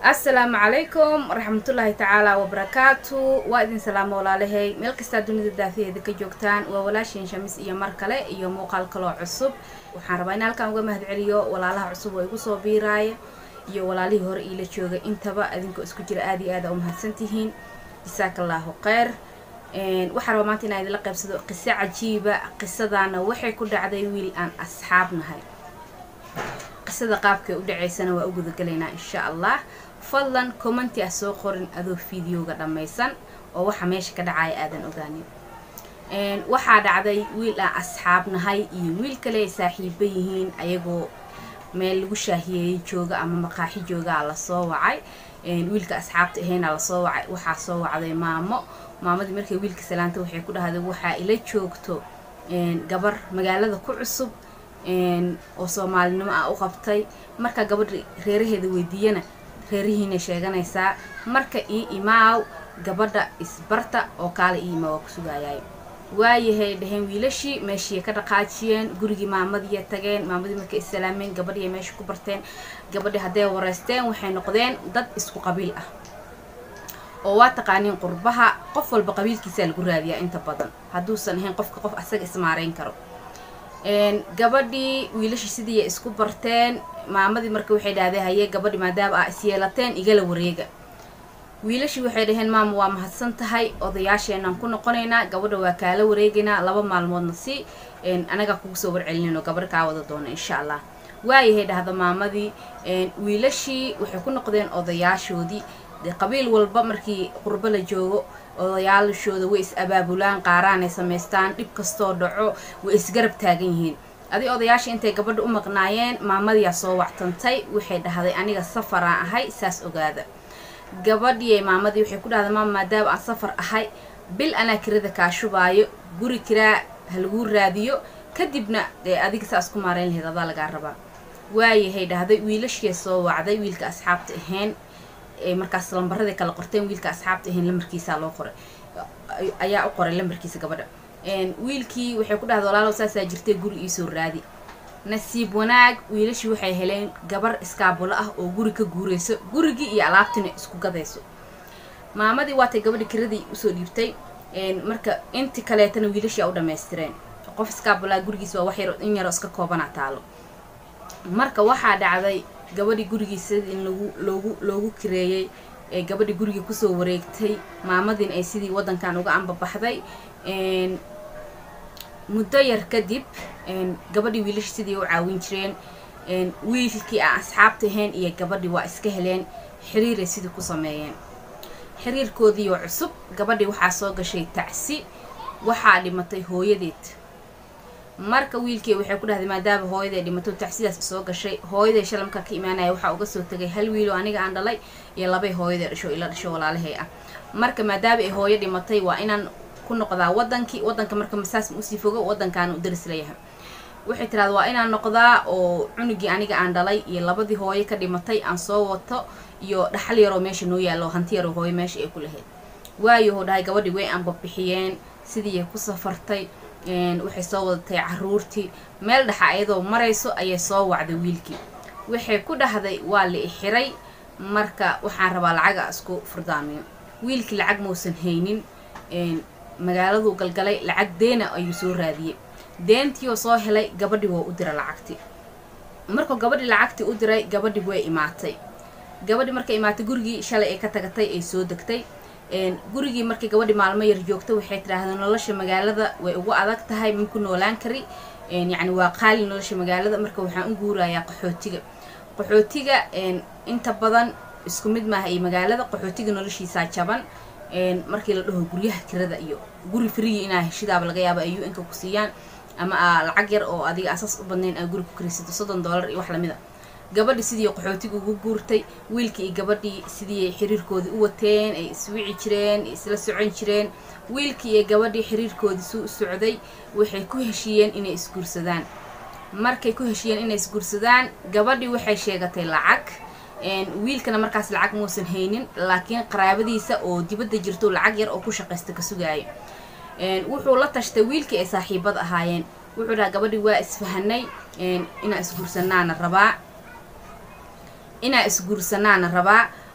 assalaamu calaykum waraxmatullaahi tacaala wabarakaatu waa idin salaamo walaalahay meel kastaa dunida daafaheeda ka joogtaan waa walaashiin shamis iyo mar kale iyo muuqaal kaloo cusub waxaan rabaa in halkan uga mahad celiyo walaalaha cusub oo igu soo biiraaya iyo walaalihii hore iila jooga intaba adinkoo isku jira aada iyo aada u mahadsantihiin jasaaka allaahu kheyr waxaan rabaa maanta inaan idinla qaybsado qiso cajiiba qisadaana waxay ku dhacday wiil aan asxaab nahay qisada qaabkay u dhacaysana waa u gudagalaynaa insha allah fadlan commenti ah soo qorin adoo fideoga dhammaysan oo waxa meesha ka dhacaya aadan ogaanin waxaa dhacday wiil aan asxaab nahay iyo wiil kale ay saaxiiba yihiin ayagoo meel lagu shaahiyeeyay jooga ama maqaaxi joogaa lasoo wacay wiilka asxaabta ahayna lasoo wacay waxaa soo wacday maamo maamadii markay wiilka salaanta waxay ku dhahday waxaa ila joogto gabar magaalada ku cusub oo soomaalinimo ah u qabtay marka gabadha reeraheeda weydiiyana reerihiina sheeganaysaa marka ii imaaw gabadha isbarta oo kaala ii imaa waa ku sugaayay waayahay dhaheen wiilashii meeshii ka dhaqaajiyeen gurigii maamadiiya tageen maamadii markay issalaameen gabadhiiya meesha ku barteen gabadhii hadday wareysteen waxay noqdeen dad isku qabiil ah oo waa taqaaniin qurbaha qof walba qabiilkiisaa lagu raadiyaa inta badan hadduusan ahayn qofka qof asaga ismaareyn karo gabadhii wiilashii sidiiya isku barteen maamadii marka waxay dhahdeen haye gabadhi maadaama ah isyeelateen igala wareega wiilashii waxay dhaheen maama waa mahadsan tahay odayaasheenaan ku noqonaynaa gabadha waa kaala wareegaynaa laba maalmoodna si anagaa kugu soo warcelinayno gabadha kaa wada doona insha allah waayahay dhahda maamadii wiilashii waxay ku noqdeen odayaashoodii dee qabiil walba markii qurbo la joogo odayaashooda way is abaabulaan qaaraanay samaystaan dhib kastoo dhaco way isgarab taagan yihiin adi odayaasha intay gabadha u maqnaayeen maamadiyaa soo wactantay waxay dhahday aniga safaraan ahay saas ogaada gabadhii maamadii waxay ku dhahday maama maadaama aan safar ahay bil anaa kirada kaa shubaayo guri kiraa ha laguu raadiyo kadibna dee adiga saas ku maarayn lahayd adaa lagaa rabaa waayahay dhahday wiilashii soo wacday wiilka asxaabta ahayn markaas lambaradii kala qorteen wiilka asxaabta ahayn lambarkiisaa loo qoray ayaa u qoray lambarkiisa gabadha wiilkii waxay ku dhahday walaalow saasaa jirtay guri iisoo raadi nasiib wanaag wiilashii waxay heleen gabar iskaabulo ah oo guri ka guurayso gurigii iyo alaabtina isku gadayso maamadii waatay gabadhi kiradii usoo dhiibtay marka inti kaleetana wiilashii a u dhammaystireen qof iskaabulaa gurigiis waa wax yar in yaroo iska koobana taalo marka waxaa dhacday gabadhii gurigiisa in lagu loogu loogu kireeyey ee gabadhii gurigii kusoo wareegtay maamadiin ay sidii waddankan uga ambabaxday muddo yar kadib gabadhii wiilashii sidii u caawin jireen wiilkii aan asxaabta ahayn iyo gabadhii waa iska heleen xiriiray sidii ku sameeyeen xiriirkoodiioo cusub gabadhii waxaa soo gashay tacsi waxaa dhimatay hooyadeed marka wiilkii waxay ku dhahday maadaama hooyaday dhimato tacsidaas soo gashay hooyaday shalamka ka imaanaya waxaa uga soo tegay hal wiiloo aniga aan dhalay iyo labay hooyaday dhasho ila dhasho walaalahay ah marka maadaama ay hooyo dhimatay waa inaan ku noqdaa wadankii wadanka marka masaas usii fogo wadankaana u daris leeyahay waxay tiraada waa inaan noqdaa oo cunugii aniga aan dhalay iyo labadii hooyo ka dhimatay aan soo wato iyo dhaxal yaroo meesha noo yaallo hanti yaroo hooyo meesha ay ku lahayd waayohuu dhahay gabadhii way aanbabixiyeen sidiiay ku safartay waxay soo wadatay caruurtii meel dhaxa ayadoo marayso ayay soo wacday wiilkii waxay ku dhahday waa la ixiray marka waxaan rabaa lacaga isku furdaamiyo wiilkii lacag mausan haynin magaaladuu galgalay lacag deena ayuu soo raadiyey deentiioo soo helay gabadhii waa u dira lacagtii markuu gabadhii lacagtii u diray gabadhii way imaatay gabadhii markay imaatay gurigii shalay ay ka tagatay ay soo degtay gurigii markii gabadhii maalmo yar joogta waxay tidhaahday nolosha magaalada way ugu adag tahay maku noolaan kari yacni waa qaali nolosha magaalada marka waxaan u guurayaa qaxootiga qaxootiga inta badan isku mid maaha iyo magaalada qaxootiga noloshiisaa jaban markii la dhaho guryaha kirada iyo guri frigi inaa heshidaaba laga yaaba ay u-nka ku siiyaan ama a lacag yar oo adiga asaas u badnayn aa guri ku karisato soddon dollar iyo wax lamid a gabadhii sidii qaxootiga ugu guurtay wiilkii iyo gabadhii sidii ay xiriirkoodii u wateen ay iswici jireen isla socon jireen wiilkii iyo gabadhii xiriirkoodii suu u socday waxay ku heshiiyeen inay isguursadaan markay ku heshiiyeen inay isguursadaan gabadhii waxay sheegatay lacag wiilkana markaas lacag muusan haynin laakiin qaraabadiisa oo dibadda jirto lacag yar oo ku shaqaysta ka sugaayo wuxuu la tashtay wiilkii ay saaxiibad ahaayeen wuxuu dhaha gabadhii waa isfahanay inaan isguursanaana rabaa inaa isguursanaana rabaa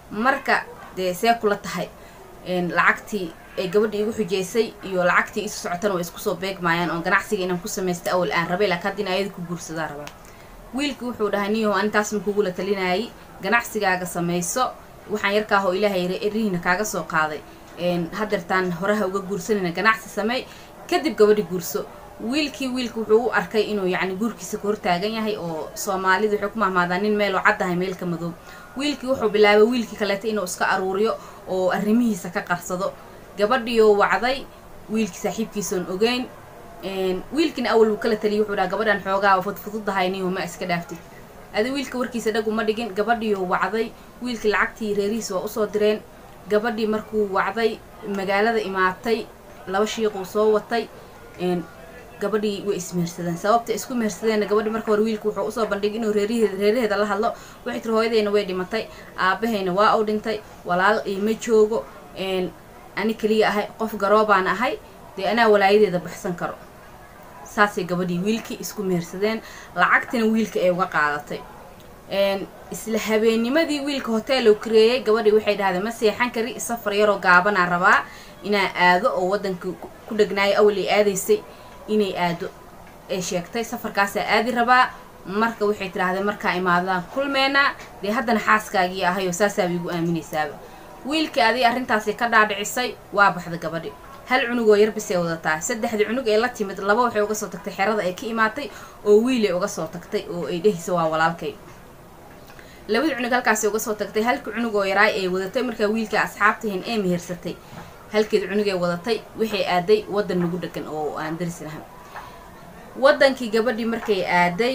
marka dee see kula tahay lacagtii ay gabadhii igu xujeysay iyo lacagtii isu socotana way isku soo beegmaayaan oo ganacsiga inaan ku samaysta awal aan rabay laakiin hadda in ayada ku guursadaa rabaa wiilkii wuxuu dhahay niyaho anintaas ma kugula talinayay ganacsigaaga samayso waxaan yarkaahoo ilaahay erihiina kaaga soo qaaday hadeertaan horaha uga guursanayna ganacsi sameey kadib gabadhi guurso wiilkii wiilka wuxuu u arkay inuu yacni guurkiisa ka hortaagan yahay oo soomaalida waxay ku mahmaadaan nin meeloo caddahay meelka madoob wiilkii wuxuu bilaabay wiilkii kaleeta inuu iska aruuriyo oo arrimihiisa ka qarsado gabadhiioo wacday wiilkii saaxiibkiisoon ogeyn wiilkiina awal wuu kala taliyay wuxuu dhaha gabadhan xoogaa fudfududahay niyo ma iska dhaaftid adi wiilka warkiisa dhag uma dhigin gabadhiioo wacday wiilkii lacagtii reerihiis waa usoo direen gabadhii markuu wacday magaalada imaatay laba shiiquu soo watay gabadhii way ismehersadeen sababta isku mehersadeenna gabadhii marka hore wiilku wuxuu usoo bandhigay inuu reeraheeda la hadlo waxay tiri hooyadeyna way dhimatay aabahayna waa u dhintay walaal ima joogo ani keliya ahay qof garoobaan ahay dee anaa walaayadeeda baxsan karo saasay gabadhii wiilkii isku mehersadeen lacagtina wiilka ay uga qaadatay isla habeenimadii wiilka hotel uu kareeyay gabadhii waxay dhahdeen ma seexan kari safar yaroo gaabanaa rabaa inaa aado oo waddanka ku dhagnaayo awal ay aadaysay inay aado ay sheegtay safarkaasaa aadi rabaa marka waxay tidhaahdeen markaa imaadaan kulmeenaa dee haddana xaaskaagii ahayoo saasaaba igu aaminaysaaba wiilkii aday arrintaasi ka dhaadhicisay waa baxda gabadhi hal cunug oo yarbisay wadataa saddexdii cunug ee la timid laba waxay uga soo tagtay xerada ay ka imaatay oo wiilay uga soo tagtay oo ay dhehaysa waa walaalkay labadii cunug halkaasi uga soo tagtay halkii cunug oo yaraay ay wadatay markaa wiilka asxaabtahin ee mehersatay halkeed cunugay wadatay waxay aaday waddan nagu dhegan oo aan daris lahan waddankii gabadhii markay aaday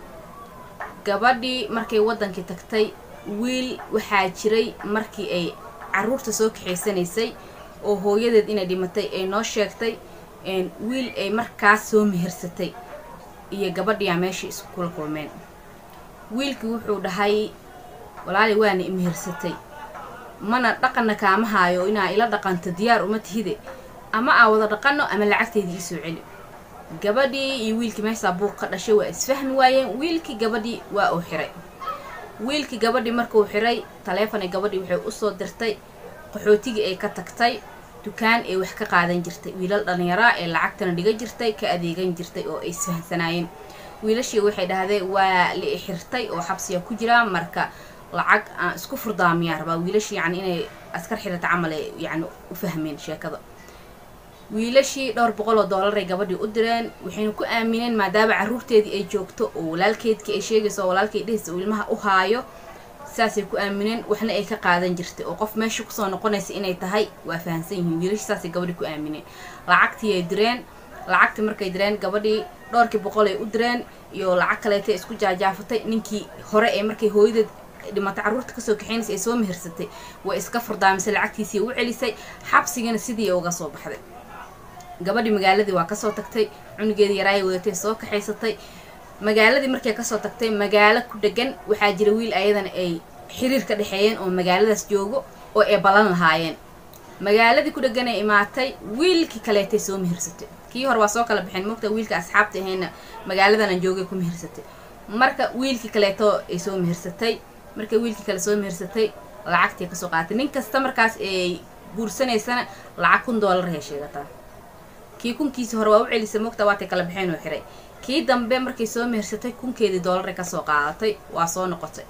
gabadhii markay waddankii tagtay wiil waxaa jiray markii ay caruurta soo kaxaysanaysay oo hooyadeed inay dhimatay ay noo sheegtay wiil ay markaas soo mehersatay iyo gabadhiyaa meeshai isku kula kulmeen wiilkii wuxuu dhahay walaali waana imehersatay mana dhaqanna kaama haayo inaa ila dhaqanto diyaar uma tihide ama aa wada dhaqano ama lacagteedii iisoo celi gabadhii iyo wiilkii meeshaa buuq ka dhashay waa isfahmi waayeen wiilkii gabadhii waa uu xiray wiilkii gabadhii markuu xiray taleefonay gabadhii waxay usoo dirtay qaxootigii ay ka tagtay dukaan ay wax ka qaadan jirtay wiilal dhallinyaraa ee lacagtana dhiga jirtay ka adeegan jirtay oo ay isfahansanaayeen wiilashii waxay dhahdeen waa la ixirtay oo xabsiga ku jiraa marka lacag aan isku furdaamiyaa rabaa wiilashii yani inay askar xirata camal ay yani u fahmeen sheekada wiilashii dhowr boqol oo doolaray gabadhii u direen waxayna ku aamineen maadaama carruurteedii ay joogto oo walaalkeedkii ay sheegayso oo walaalkay dhehaysa uu ilmaha u haayo saasay ku aamineen waxna ay ka qaadan jirtay oo qof meesha kusoo noqonaysa inay tahay waa fahamsan yihiin wiilashii saasay gabadhii ku aamineen lacagtii ay direen lacagtii markay direen gabadhii dhowrkii boqol ay u direen iyo lacag kaleetay isku jaajaafatay ninkii hore ee markay hooyadeed dhimatay carruurta kasoo kaxaynaysa ay soo mehersatay way iska furdaamisay lacagtiisii u celisay xabsigana sidii uga soo baxday gabadhii magaaladii waa kasoo tagtay cunugeedii yaraayay wadatay soo kaxaysatay magaaladii markay kasoo tagtay magaalo ku dhegan waxaa jira wiil ayadana ay xiriir ka dhexeeyeen oo magaaladaas joogo oo ay ballan lahaayeen magaaladii ku dhegan ay imaatay wiilkii kaleetay soo mehersatay kii hore waa soo kala baxeen mogta wiilka asxaabta ahayna magaaladanan joogay ku mehersatay marka wiilkii kaleeto ay soo mehersatay markay wiilkii kale soo mehersatay lacagtii kasoo qaaatay nin kasta markaas ay guursanaysana lacag kun doolar hay sheegataa kii kunkiisi hore waa u celisay mogta waatay kala baxeen oo xiray kii dambe markay soo mehersatay kunkeedii doolaray kasoo qaadatay waa soo noqotay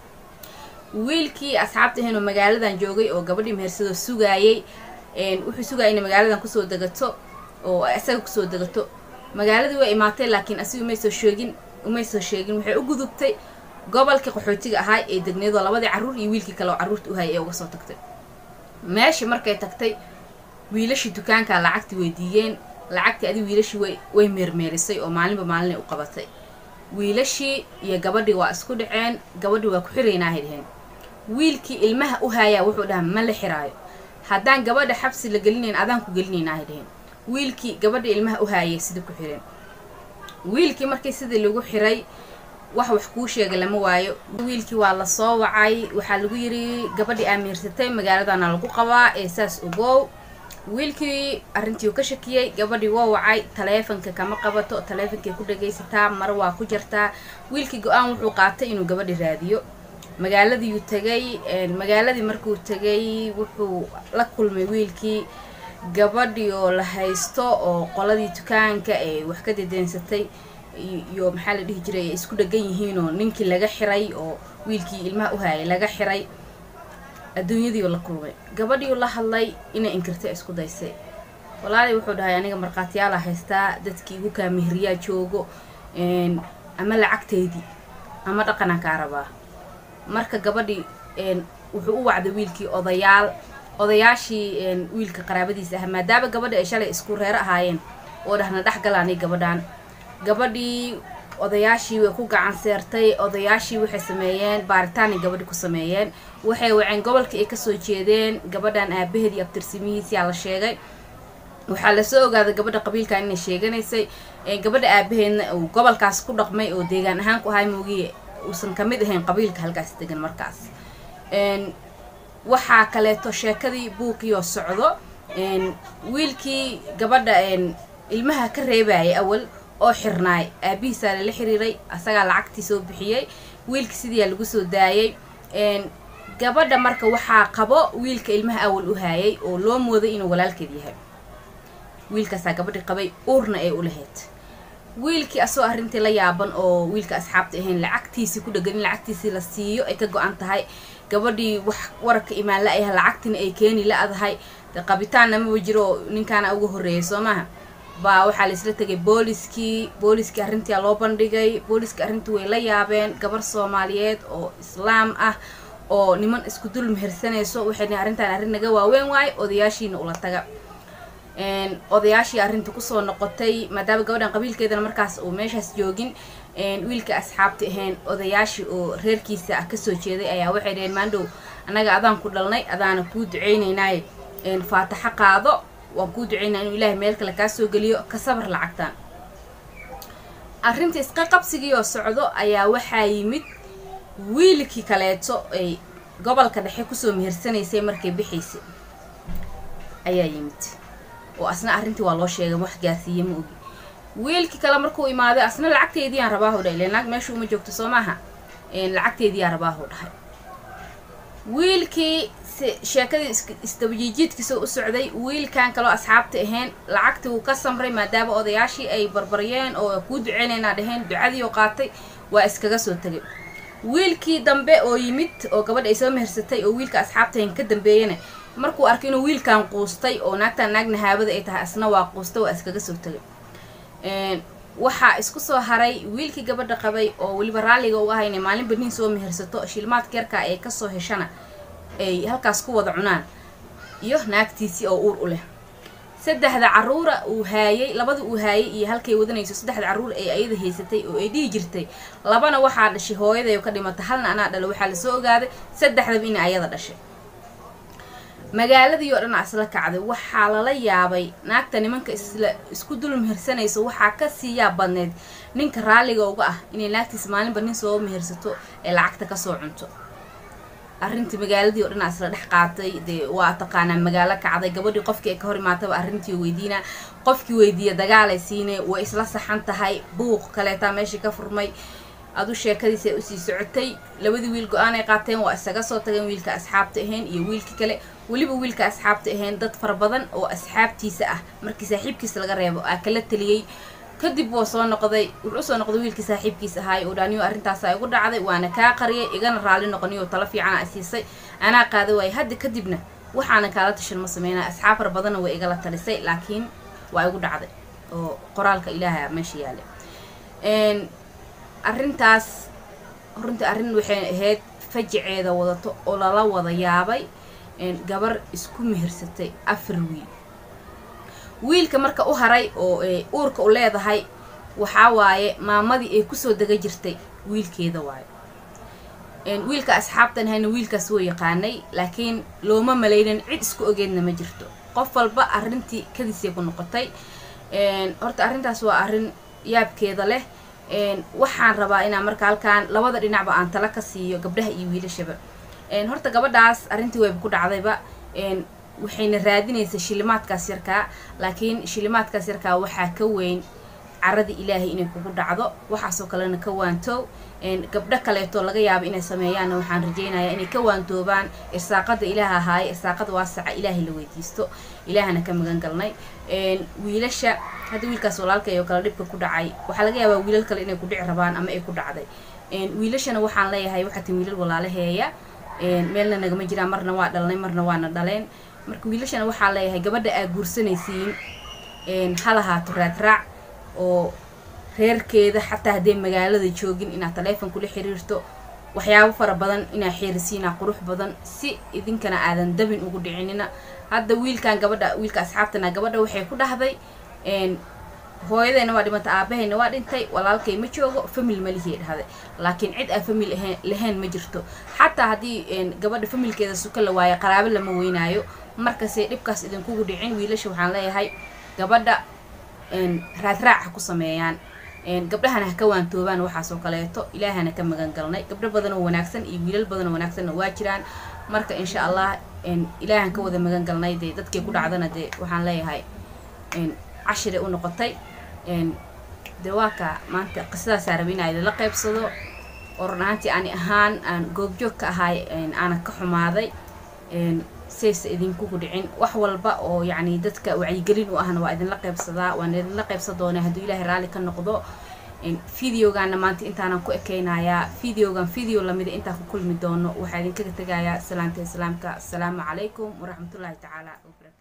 wiilkii asxaabta ahayn oo magaaladan joogay oo gabadhii mehersadoo sugaayay wuxuu sugaya inay magaaladan kusoo degato oo isaga kusoo degato magaaladii way imaatay laakiin asiga umaysoo sheegin umaysoo sheegin waxay u gudubtay gobolkii qaxootiga ahaa ee degneedoo labadii carruur iyo wiilkii kale oo carruurta u hayay ee uga soo tagtay meeshii markay tagtay wiilashii dukaankaa lacagtii weydiiyeen lacagtii adi wiilashii way way meermeerisay oo maalinba maalinay u qabatay wiilashii iyo gabadhii waa isku dhaceen gabadhii waa ku xiraynaahay dheheen wiilkii ilmaha u haayaa wuxuu dhaha ma la xiraayo haddaan gabadha xabsi la gelinayn adaan ku gelinaynahay dheheen wiilkii gabadha ilmaha u haayay sidii ku xireen wiilkii markii sidii lagu xiray wax wax kuu sheegay lama waayo wiilkii waa lasoo wacay waxaa lagu yidhi gabadhii aamiirsatay magaaladana lagu qabaa ee saas ogow wiilkii arrintii uu ka shakiyey gabadhii waa wacay taleefonka kama qabato taleefonkay ku dhagaysataa mar waa ku jartaa wiilkii go-aan wuxuu qaatay inuu gabadhi raadiyo magaaladiiyuu tegay magaaladii markuu tegay wuxuu la kulmay wiilkii gabadhii oo la haysto oo qoladii dukaanka ee wax ka dedeensatay iyo maxaa la dhihi jiray ay isku dhegan yihiinoo ninkii laga xiray oo wiilkii ilmaha u hayay laga xiray adduunyadiioo la kulmay gabadhiiu la hadlay inay inkirtay isku daysay walaalay wuxuu dhahay aniga markhaatiyaala haystaa dadkii igu kaa mehriyaa joogo ama lacagteydii ama dhaqanaan kaa rabaa marka gabadhii wuxuu u wacday wiilkii odayaal odayaashii wiilka qaraabadiisa ah maadaama gabadhi ay shalay isku reero ahaayeen oo dhahna dhex galaanay gabadhaan gabadhii odayaashii way ku gacan seertay odayaashii waxay sameeyeen baaritaanay gabadhi ku sameeyeen waxay waceen gobolkii ay kasoo jeedeen gabadhan aabaheed iyo abtirsiimihiisiyaa la sheegay waxaa lasoo ogaaday gabadha qabiilkan inay sheeganaysay gabadha aabaheedna uu gobolkaas ku dhaqmay oo deegaan ahaan ku ahay moogiye uusan kamid ahayn qabiilka halkaas degan markaas waxaa kaleeto sheekadii buuqiioo socdo wiilkii gabadha ilmaha ka reebayay awal oo xirnaay aabihiisaa lala xiriiray asagaa lacagtii soo bixiyey wiilkii sidiiyaa lagu soo daayay gabadha marka waxaa qabo wiilka ilmaha awal u haayay oo loo mooday inuu walaalkeed yahay wiilkaasaa gabadhii qabay uurna ay u lahayd wiilkii asoo arrintii la yaaban oo wiilka asxaabta ahayn lacagtiisii ku dhegan in lacagtiisii la siiyo ay ka go-an tahay gabadhii wax wararka imaan la-ayah lacagtina ay keeni la-dahay de qabitaanna maba jiro oo ninkaana uga horreeyay soo maha baa waxaa laisla tegay booliskii booliskii arrintia loo bandhigay booliskii arrintii way la yaabeen gabar soomaaliyeed oo islaam ah oo niman isku dul mehersanayso waxay dhihin arrintan arrin naga waaweyn waaye odayaashiina ula taga odayaashii arrinta kusoo noqotay maadaama gabadhan qabiilkeedana markaas uu meeshaas joogin wiilka asxaabta ahayn odayaashii oo reerkiisa ah kasoo jeeday ayaa waxay dhaheen maandhow annaga adaan ku dhalnay adaana kuu duceynaynaaye faataxo qaado waan kuu duceynaa inuu ilaahay meel kale kaa soo geliyo ka sabar lacagtaan arrinta isqa qabsigii oo socdo ayaa waxaa yimid wiilkii kaleeto ay gobolka dhexe kusoo mehersanaysay markay bixaysay ayaa yimid oo asna arrintii waa loo sheegay wax gaarsiiye ma ogi wiilkii kale markuu imaaday asna lacagteediiyaan rabaahu dhahay ilen naag meesha uma joogto soo maaha lacagteediyaa rabaahu dhahay wiilkii sheekadii isdabajiijiidkiisa u socday wiilkan kaloo asxaabta ahayn lacagtii wuu ka samray maadaama odayaashii ay barbaryeen oo kuu duceynaynaa dhaheen ducadii oo qaatay waa iskaga soo tegay wiilkii dambe oo yimid oo gabadha ay soo mehersatay oo wiilka asxaabta ahayn ka dambeeyana markuu arkay inuu wiilkan quustay oo naagtan naagna haabada ay tahay asna waa quustay waa iskaga soo tegay waxaa isku soo haray wiilkii gabadha qabay oo weliba raalliga u ahayna maalinba nin soo mehersato shilmaadka yarkaa ay kasoo heshana ay halkaas ku wada cunaan iyo naagtiisii oo uur u leh saddexda caruura uu haayay labada uu haayay iyo halkay wadanayso saddexda carruur ay ayada haysatay oo ay dhihi jirtay labana waxaa dhashay hooyaday oo ka dhimata halna anaa dhala waxaa lasoo ogaaday saddexdaba inay ayada dhashay magaaladii oo dhan isla kacday waxaa lala yaabay naagta nimanka isla isku dul mehersanayso waxaa kasii yaab badneyd ninka raalliga uga ah inay naagtiisa maalinba nin soo mehersato ee lacagta kasoo cunto arrintii magaaladii oo dhan isla dhex qaatay dee waa taqaanaa magaalo kacday gabadhii qofkii ay ka hor imaataba arrintii weydiinaa qofkii weydiiya dagaalay siinay way isla saxan tahay buuq kaleetaa meeshii ka furmay adu sheekadiisa usii socotay labadii wiil go-aan ay qaateen waa isaga soo tageen wiilka asxaabta ahayn iyo wiilkii kale weliba wiilka asxaabta ahayn dad fara badan oo asxaabtiisa ah markii saaxiibkiisa laga reebo aa kala taliyey kadib wuu soo noqday wuxuu usoo noqday wiilkii saaxiibkiis ahaay oo dhaaniyo arrintaasa igu dhacday waana kaa qariyay igana raalli noqoniyo talo fiican a siisay anaa qaaday waay hadda kadibna waxaana kaala tashan ma sameynaya asxaab fara badanna way igala talisay laakiin waa igu dhacday oo qoraalka ilaaha meesha yaalay arrintaas runtii arrin waxay ahayd fajiceeda wadato oo lala wada yaabay gabar isku mehersatay afar wiil wiilka marka u haray oo uurka u leedahay waxaa waaye maamadii ay kusoo dega jirtay wiilkeeda waayo wiilka asxaabtan hayna wiilkaas woo yaqaanay laakiin looma malaynin cid isku ogeedna ma jirto qof walba arrintii kadiisay ku noqotay horta arrintaas waa arrin yaabkeeda leh waxaan rabaa inaan marka halkaan labada dhinacba aan tala ka siiyo gabdhaha iyo wiilashaba horta gabadhaas arrintii wayba ku dhacdayba waxayna raadinaysa shilimaadkaas yarkaa laakiin shilimaadkaas yarkaa waxaa ka weyn caradii ilaahay inay kugu dhacdo waxaasoo kalena ka waantow gabdho kaleeto laga yaabo inay sameeyaanna waxaan rajaynayaa inay ka waantoobaan irsaaqada ilaah ahaaye irsaaqada waasaca ilaahay la weydiisto ilaahana ka magan galnay wiilasha hadda wiilkaas walaalkay oo kale dhibka ku dhacay waxaa laga yaabaa wiilal kale inay ku dhici rabaan ama ay ku dhacday wiilashana waxaan leeyahay waxaa tin wiilal walaalaheeya meelna nagama jiraan marna waa dhalnay marna waana dhaleen marka wiilashana waxaa leeyahay gabadha aa guursanaysiin ha lahaato raadraac oo reerkeeda xataa hadday magaalada joogin inaad taleefon kula xiriirto waxyaabo fara badan inaa xeerisiinaa qurux badan si idinkana aadan dabin ugu dhicinina hadda wiilkan gabadha wiilka asxaabtana gabadha waxay ku dhahday hooyadayna waa dhimanta aabahayna waa dhintay walaalkay ma joogo famil malihii dhahday laakiin cid aan famil lahayn ma jirto xataa haddii gabadha familkeeda suka la waayo qaraabo lama weynaayo markasay dhibkaas idinkugu dhicin wiilasha waxaan leeyahay gabadha raadraac ha ku sameeyaan gabdhahana ha ka waantoobaan waxaasoo kaleeto ilaahana ka magan galnay gabdho badan oo wanaagsan iyo wiilal badan oo wanaagsanna waa jiraan marka insha allah ilaahan ka wada magan galnay dee dadkay ku dhacdana dee waxaan leeyahay cashire u noqotay dee waa ka maanta qisadaasaa raba inaa idinla qaybsado oo run ahaantii ani ahaan aan goobjoog ka ahay aanan ka xumaaday saysa idinkugu dhicin wax walba oo yacni dadka wacyigelin u ahna waa idinla qaybsadaa waan idinla qaybsan doonaa hadduu ilaahay raalli ka noqdo videogaana maanta intaanan ku ekeynayaa videogan video lamida intaan ku kulmi doono waxaa idinkaga tegayaa salaanta islaamka asalaamu calaykum waraxmatullaahi tacaala wabarakatu